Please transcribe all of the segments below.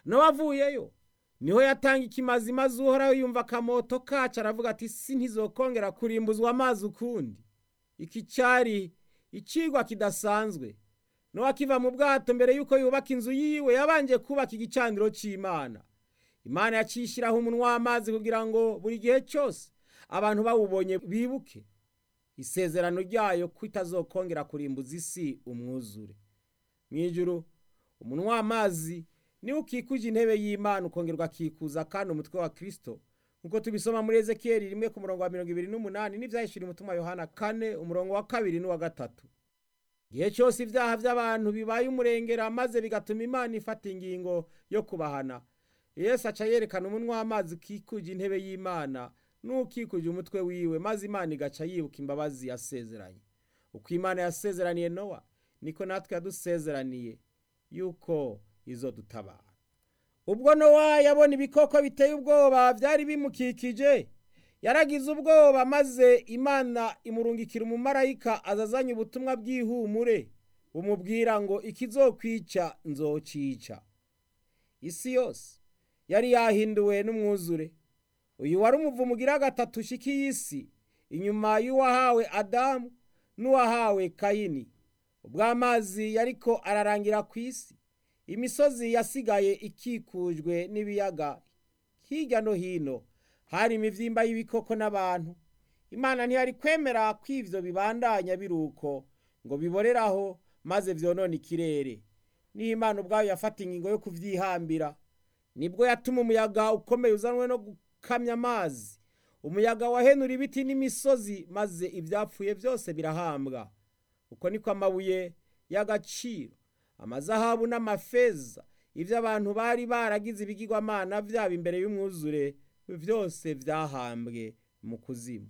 nowa avuyeyo niho yatanga ikimazi maze uhoraho yumva akamoto kacu aravuga ati si ntizokongera kurimbuzwa amazi ukundi iki cyari icigwa kidasanzwe nowa akiva mu bwato mbere y'uko yubaka inzu yiwe yabanje kubaka igicaniro cy'imana imana yacishyiraho umunwa w'amazi kugira ngo buri gihe cyose abantu bawubonye bibuke isezerano ryayo ko itazokongera kurimbuza isi umwuzure mu ijuru umunwa w'amazi niwo ukikuje intebe y'imana ukongerwa akikuza kandi umutwe wa kirisito nk'uko tubisoma muri ezekiyeli rimwe ku murongo wa mirongo ibiri n'umunani n'ibyahishura umutima wa yohana kane umurongo wa kabiri n'uwa gatatu igihe cyose ibyaha by'abantu bibaye umurengera maze bigatuma imana ifata ingingo yo kubahana yesu aca yerekana umunwa w'amazi ukikuje intebe y'imana n'ukikuje umutwe wiwe maze imana igaca yibuka imbabazi yasezeranye uko imana yasezeraniye nowa niko natwe yadusezeraniye yuko izo dutabara ubwo nowa yabona ibikoko biteye ubwoba byari bimukikije yaragize ubwoba maze imana imurungikira umumarayika azazanye ubutumwa bw'ihumure bumubwira ngo ikizokwica nzocica isi yose yari yahinduwe n'umwuzure uyu wari umuvumo ugira gatatu ushika isi inyuma y'uwahawe adamu n'uwahawe kayini ubwo amazi yariko ararangira ku isi imisozi yasigaye ikikujwe n'ibiyaga hirya no hino hari imivyimba y'ibikoko n'abantu imana ntiyari kwemera ko ivyo bibandanya biruko ngo biboreraho maze vyonona ikirere niho imana ubwayo yafata ingingo yo kuvyihambira nibwo yatuma umuyaga ukomeye uzanwe no gukamya amazi umuyaga wahenura ibiti n'imisozi maze ivyapfuye byose birahambwa uko niko amabuye y'agaciro amazahabu n'amafeza ivyo abantu bari baragize ibigirwamana vyabo imbere y'umwuzure byose vyahambwe mu kuzimu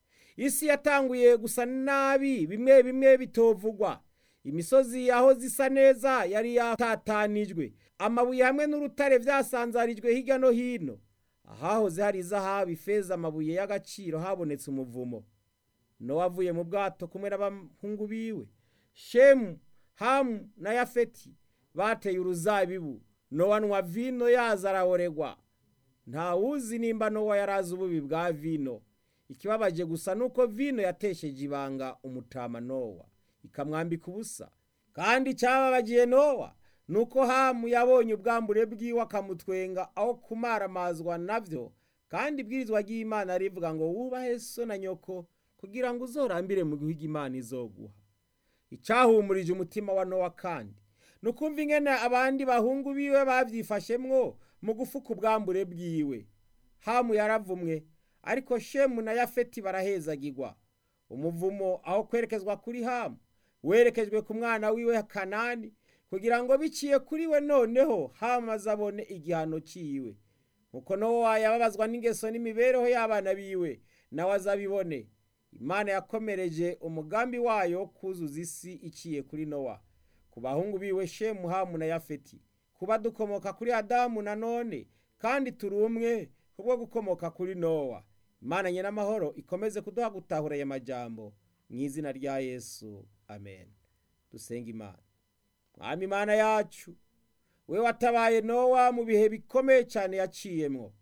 isi yatanguye gusa nabi bimwe bimwe bitovugwa imisozi aho zisa neza yari yatatanijwe amabuye hamwe n'urutare vyasanzarijwe hirya no hino ahahoze hari izahabu ifeza amabuye y'agaciro habonetse umuvumo nowa avuye mu bwato kumwe n'abahungu biwe shemu hamu na yafeti bateye uruzabibu nowa anywa vino yaza arahoregwa nta wuzi nimba nowa yari azi ububi bwa vino ikibabaje gusa nuko vino yatesheje ibanga umutama nowa ikamwambika ubusa kandi cyababagiye nowa nuko hamu yabonye ubwambure bwiwe akamutwenga aho kumaramazwa navyo kandi ibwirizwa ry'imana rivuga ngo wubahe so na nyoko kugira ngo uzorambire mu gihugu imana izoguha icyahumurije umutima wa nowa kandi ni ukumva ingene abandi bahungu biwe babyifashemwo mu gufuka ubwambure bwiwe hamu yaravumwe ariko shemu na yafeti barahezagirwa umuvumo aho kwerekezwa kuri hamu werekejwe ku mwana wiwe kanani kugira ngo biciye kuri we noneho hamu azabone igihano ciwe nkuko nowa yababazwa n'ingeso n'imibereho y'abana biwe nawe azabibone imana yakomereje umugambi wayo kuzuza isi iciye kuri nowa ku bahungu biwe shemu hamu na yafeti kuba dukomoka kuri adamu na none kandi turi umwe kubwo gukomoka kuri nowa imana nye n'amahoro ikomeze kuduha gutahura aya majambo mu izina rya yesu amen dusenga imana mwami imana yacu we watabaye nowa mu bihe bikomeye cyane yaciyemwo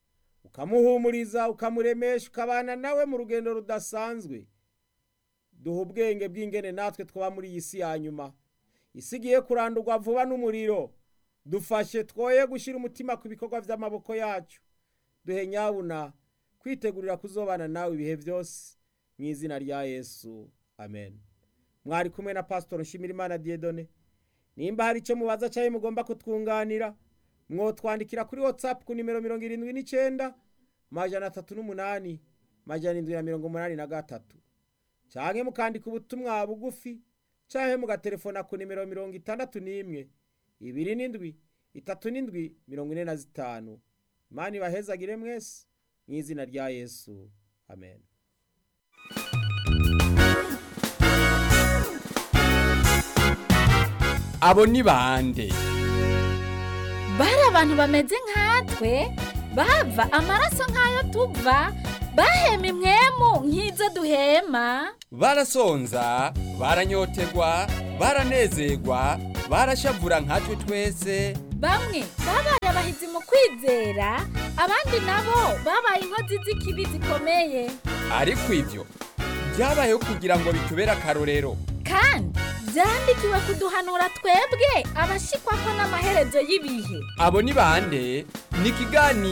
ukamuhumuriza ukamuremesha ukabana nawe mu rugendo rudasanzwe duha ubwenge bw'ingene natwe twaba muri iyi si ya nyuma isi igiye kurandurwa vuba n'umuriro dufashe twoye gushyira umutima ku bikorwa by'amaboko yacu duhe nyabuna kwitegurira kuzobana nawe ibihe byose mu izina rya yesu amen mwari kumwe na pasitori nshimirimana diedone nimba hari icyo mubaza cyangwa mugomba kutwunganira mwotwandikira kuri watsapu ku nimero mirongo irindwi n'icyenda majana atatu n'umunani majana irindwi na mirongo umunani na gatatu cyangwa mukandika ubutumwa bugufi cyangwa mugatelefona ku nimero mirongo itandatu n'imwe ibiri n'indwi itatu n'indwi mirongo ine na zitanu imana ibahezagire mwese mu izina rya yesu amen abo ni bande bari abantu bameze nkatwe bava amaraso nk'ayo tuva bahema imwemu nk'izo duhema barasonza baranyotegwa baranezerwa barashavura nkatwe twese bamwe babaye abahizi mu kwizera abandi nabo babaye inkozi z'ikibi zikomeye ariko ibyo byabayeho kugira ngo bitubere akarorero kandi byandikiwe kuduhanura twebwe abashikwa ko n'amaherezo y'ibihe abo ni bande ni ikiganiro